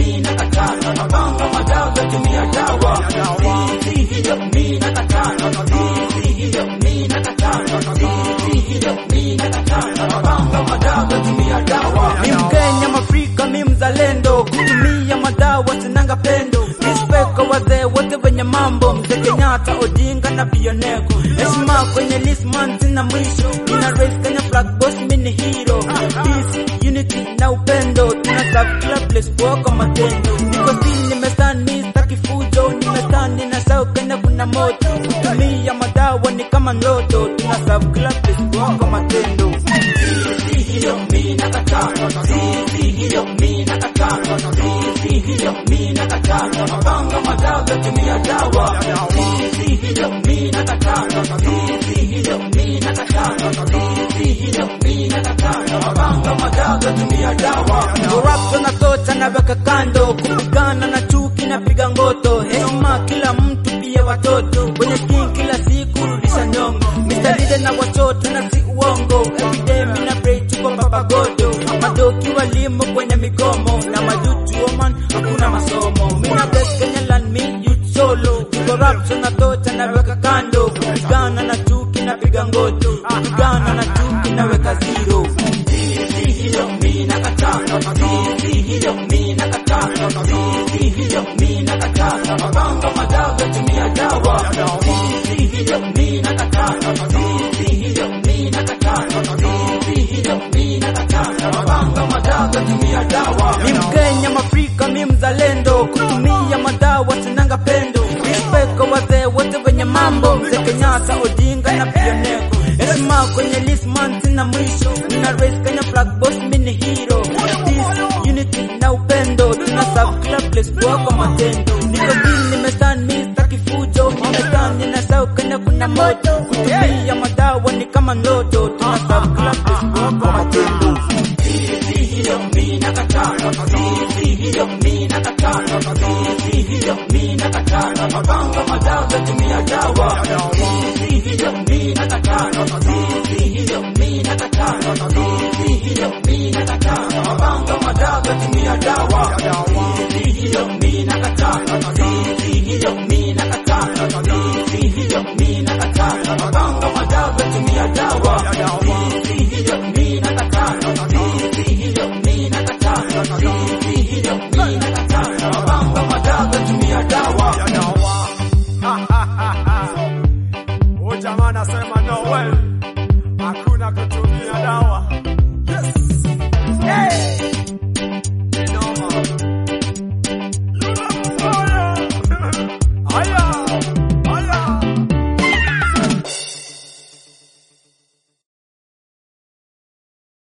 mimi nakataa, mapanga madawa tumia dawa, si hiyo mimi nakataa, si hiyo mimi nakataa, si hiyo mimi nakataa, mapanga madawa tumia dawa. Mi Mkenya Mwafrika, mi mzalendo, kutumia madawa sinanga pendo. Respect kwa wazee wote wenye mambo, mzee Kenyatta, Odinga na Bioneko. Heshima kwenye list man sina mwisho, nina raise Kenya flag boss, mi ni hero. Peace, unity na upendo, tuna serve kila place poa kwa matendo. Niko still nimestand, mi sitaki fujo, nimestand nina shout Kenya kuna moto. Kutumia madawa ni kama ndoto, tuna serve kila place poa kwa matendo. Si hiyo mimi nakataa, si hiyo mimi nakataa, si hiyo mimi nakataa, mapanga madawa tumia dawa, si hiyo mimi nakataa, si hiyo mimi nakataa, si hiyo mimi nakataa, mapanga madawa tumia dawa. Corruption na tocha naweka kando, kupigana na chuki napiga ngoto, heshima kila mtu pia watoto, kwenye skin kila siku rudisha nyongo, Mr. Leader na wachoto na si uongo, everyday mina pray tuko baba godo, madoki walimu kwenye migomo, na majuju woman hakuna masomo, mina bless Kenya land me youth solo, corruption na tocha naweka kando, kupigana na chuki napiga ngoto, kupigana na chuki naweka zero. Si hiyo mimi nakataa, si hiyo mimi nakataa, si hiyo mimi nakataa, mapanga madawa tumia dawa, si hiyo mimi nakataa, si hiyo mimi nakataa, si hiyo mimi nakataa, mapanga madawa tumia dawa. Mi Mkenya Mwafrika, mi mzalendo, kutumia madawa sinanga pendo. Respect kwa wazee wote wenye mambo, mzee Kenyatta, Odinga na Bioneko. Heshima kwenye list man sina mwisho, nina raise Kenya flag boss, mi ni hero. Peace, unity na upendo, tuna serve kila place poa kwa matendo. Niko still nimestand, mi sitaki fujo, nimestand nina shout Kenya kuna moto. Kutumia madawa ni kama ndoto, tuna serve kila place poa kwa matendo. Si hiyo mimi nakataa, si hiyo mimi nakataa, si hiyo mimi nakataa, mapanga madawa tumia dawa, si hiyo mimi nakataa, si hiyo mimi nakataa, si hiyo mimi nakataa, mapanga madawa tumia dawa, si hiyo mimi nakataa, si hiyo mimi nakataa, si hiyo mimi nakataa, mapanga madawa tumia dawa, si hiyo mimi nakataa, si hiyo mimi nakataa, si hiyo mimi nakataa, mapanga madawa tumia dawa. Oh, jamaa anasema no way.